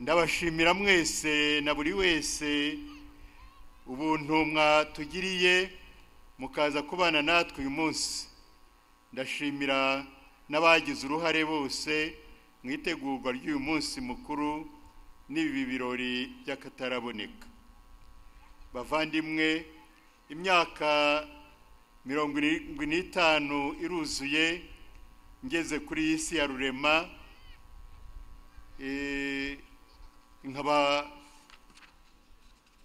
ndabashimira mwese na buri wese ubuntu mwatugiriye mukaza kubana natwe uyu munsi ndashimira n'abagize uruhare bose mu itegurwa ry'uyu munsi mukuru n'ibi birori by'akataraboneka bavandimwe imyaka mirongo irindwi n'itanu iruzuye ngeze kuri iyi si ya rurema eh, nkaba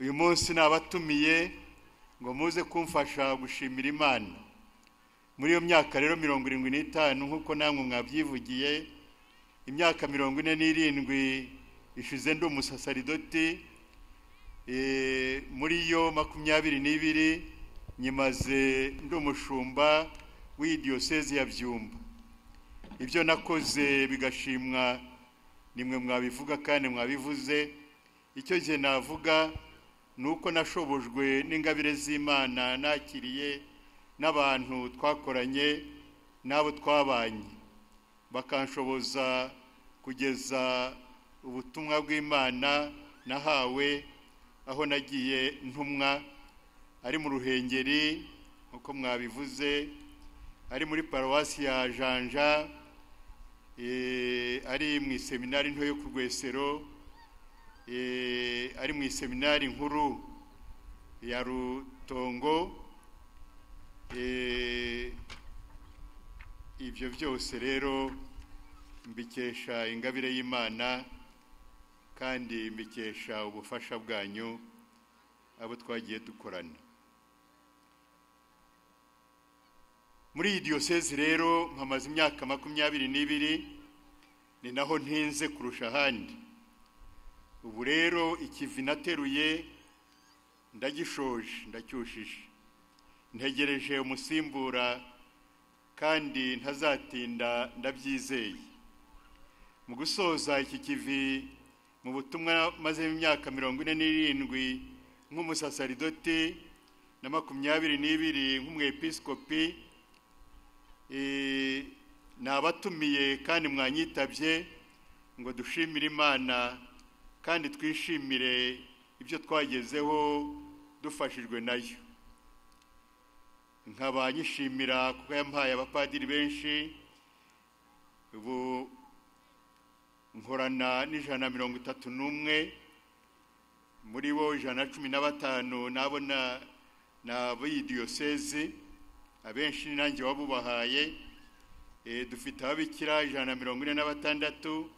uyu munsi nabatumiye ngo muze kumfasha gushimira imana muri iyo myaka rero mirongo irindwi n'itanu nk'uko namwe mwabyivugiye imyaka mirongo ine n'irindwi ishize ndi umusasaridoti Eh, muri yo makumyabiri n'ibiri nyimaze ndi umushumba w'iyi diyosezi ya byumba ibyo nakoze bigashimwa nimwe mwabivuga kandi mwabivuze icyo gihe navuga ni uko nashobojwe n'ingabire z'imana nakiriye n'abantu twakoranye n'abo twabanye bakanshoboza kugeza ubutumwa bw'imana nahawe aho nagiye ntumwa ari mu ruhengeri nk'uko mwabivuze ari muri paruwasi ya janja eh, ari mu iseminari nto yo ku rwesero eh, ari mu iseminari nkuru ya rutongo eh, ibyo byose rero mbikesha ingabire y'imana kandi mbikesha ubufasha bwanyu abo twagiye dukorana muri iyi diyosezi rero nkamaze imyaka makumyabiri n'ibiri ni naho ntinze kurusha ahandi ubu rero ikivi nateruye ndagishoje ndacyushije ntegereje umusimbura kandi ntazatinda ndabyizeye mu gusoza iki kivi mu butumwa mazemo imyaka mirongo ine n'irindwi nk'umusasaridoti na makumyabiri n'ibiri nk'umwepiskopi eh, nabatumiye kandi mwanyitabye ngo dushimire imana kandi twishimire ibyo twagezeho dufashijwe nayo nkaba nyishimira kuko yampaye abapadiri benshi ubu nkorana n'ijana na mirongo itatu n'umwe muri bo ijana na cumi na batanu nabona na b'iyi diyosezi abenshi nanjye wabubahaye dufite ababikira ijana na mirongo ine na batandatu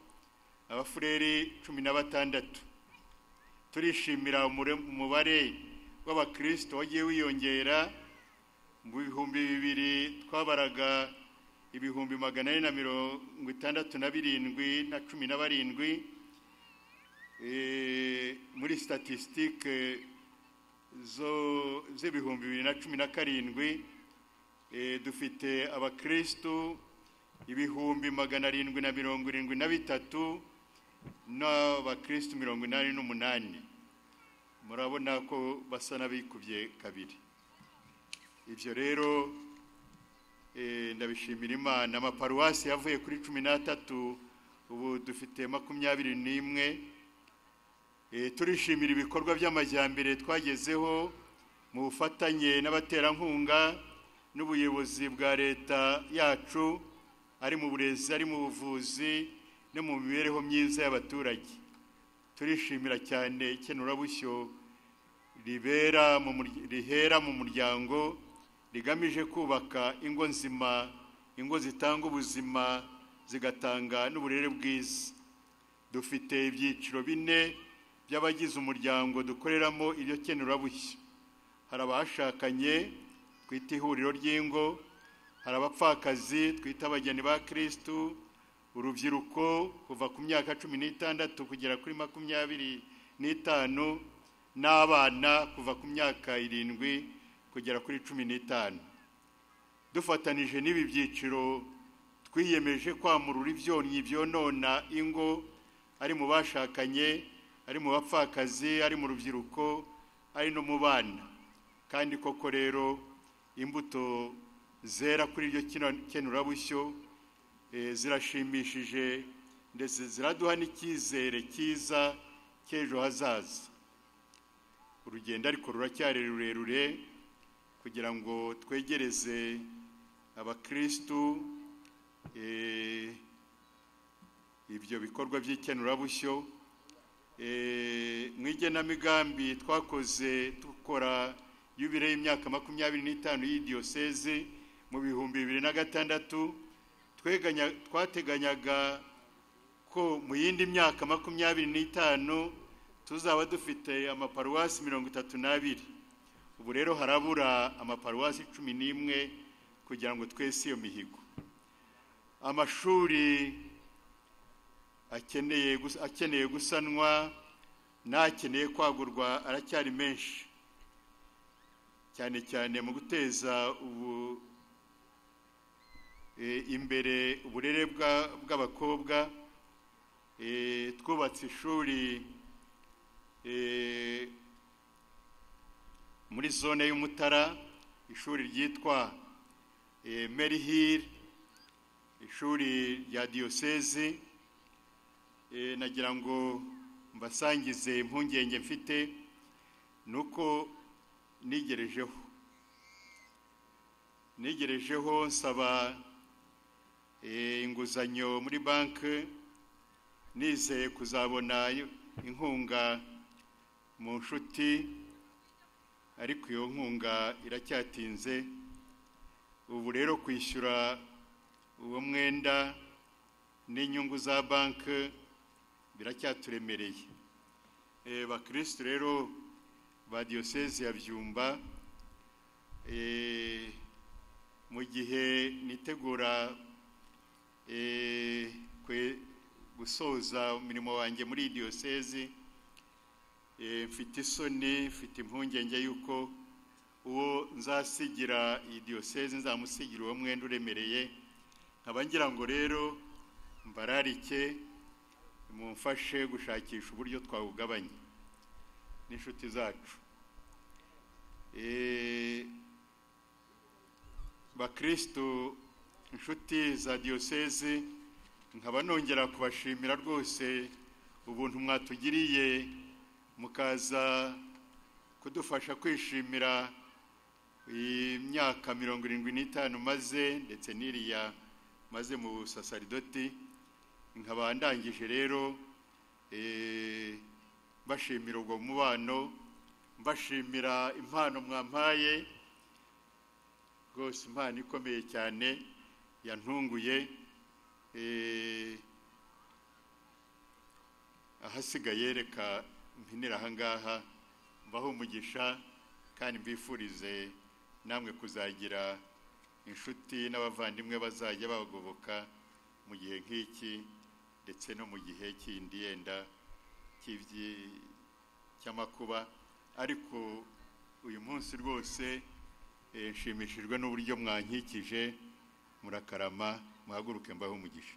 abafureri cumi na batandatu turishimira umubare w'abakirisito wagiye wiyongera mu bihumbi bibiri twabaraga ibihumbi magana ane na mirongo itandatu na birindwi na cumi na barindwi muri statisitike z'ibihumbi bibiri na cumi na karindwi dufite abakirisitu ibihumbi magana arindwi na mirongo irindwi na bitatu n'abakirisitu mirongo inani n'umunani murabona ko basa n'abikubye kabiri ibyo rero ndabishimira imana amaparuwasi yavuye kuri cumi n'atatu ubu dufite makumyabiri n'imwe turishimira ibikorwa by'amajyambere twagezeho mu bufatanye n'abaterankunga n'ubuyobozi bwa leta yacu ari mu burezi ari mu buvuzi no mu mibereho myiza y'abaturage turishimira cyane ikenurabushyo rihera mu muryango rigamije kubaka ingo nzima ingo zitanga ubuzima zigatanga n'uburere bwiza dufite ibyiciro bine by'abagize umuryango dukoreramo iryo kenurabushya hari abashakanye twita ihuriro ry'ingo hari abapfakazi twita abageni ba kirisitu urubyiruko kuva ku myaka cumi n'itandatu kugera kuri makumyabiri n'itanu n'abana kuva ku myaka irindwi kugera kuri cumi n'itanu dufatanije n'ibi byiciro twiyemeje kwamurura ibyonnyi byonona ingo ari mu bashakanye ari mu bapfakazi ari mu rubyiruko ari no mu bana kandi koko rero imbuto zera kuri iryo kenurabushyo zirashimishije ndetse ziraduha n'icyizere cyiza cy'ejo hazaza urugendo ariko ruracyari rurerure kugira ngo twegereze abakirisitu eh, ibyo bikorwa by'ikenurabusyo eh, mu igenamigambi twakoze dukora yubire y'imyaka makumyabiri n'itanu y'idiyoseze mu bihumbi bibiri na gatandatu tweganya- twateganyaga ko mu yindi myaka makumyabiri n'itanu tuzaba dufite amaparuwasi mirongo itatu n'abiri ubu rero harabura amaparuwasi cumi n'imwe kugira ngo twese iyo mihigo amashuri akeneye gus- akeneye gusanwa n'akeneye kwagurwa aracyari menshi cyane cyane mu guteza ubu eh, imbere uburere bwa- bw'abakobwa eh, twubatse ishuri eh, muri zone y'umutara ishuri ryitwa eh, Mary Hill ishuri rya diyoseze eh, nagira ngo mbasangize impungenge mfite nuko nigerejeho nigerejeho nsaba eh, inguzanyo muri banki nizeye kuzabona inkunga mu nshuti ariko iyo nkunga iracyatinze ubu rero kwishyura uwo mwenda n'inyungu za banki biracyaturemereye Eh, bakirisitu rero ba diyoseze ya byumba eh, mu gihe nitegura eh, kwe- gusoza umurimo wanjye muri diyoseze eh, mfite isoni mfite impungenge y'uko uwo nzasigira iyi diyoseze nzamusigira uwo mwenda uremereye nkaba ngira ngo rero mbararike mumfashe gushakisha uburyo twawugabanya n'inshuti zacu Eh, bakristo inshuti za diyoseze nkaba nongera kubashimira rwose ubuntu mwatugiriye mukaza kudufasha kwishimira imyaka mirongo irindwi n'itanu maze ndetse n'iriya maze mu busasaridoti nkaba ndangije rero eh, mbashimira ubwo mubano mbashimira impano mwampaye rwose impano ikomeye cyane yantunguye eh, ahasigaye reka mpinira ahangaha mbaho umugisha kandi mbifurize namwe kuzagira inshuti n'abavandimwe bazajya babagoboka mu gihe nk'iki ndetse no mu gihe kindi yenda cy'ibyi- cy'amakuba ariko uyu munsi rwose eh, nshimishijwe n'uburyo mwankikije murakarama muhaguruke mbaho umugisha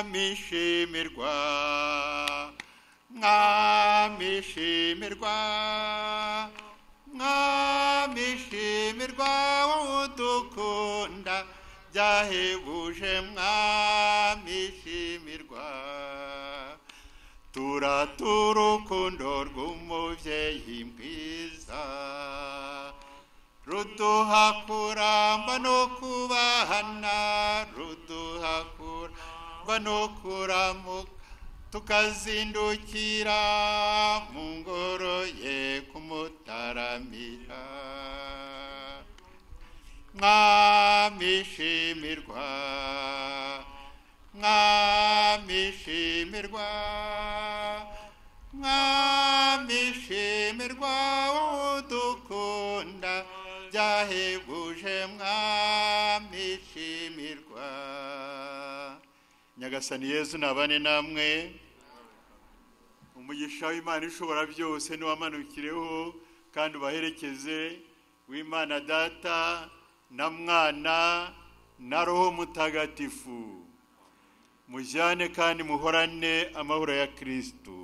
mwamishimirwa mwamishimirwa mwamishimirwa udukunda byahebuje mwamishimirwa turaturukundo rw'umubyeyi mwiza ruduha kuramba no kubahana ruduha kuramba no kuramuka tukazindukira mu ngoro ye kumutaramira mwamishimirwa mwamishimirwa mwamishimirwa udukunda byahebuje mwamishimirwa nyagasani yezu nabane namwe umugisha w'imana ishobora byose niwamanukireho kandi ubaherekeze w'imana data na mwana na roho mutagatifu mujyane kandi muhorane amahoro ya kristo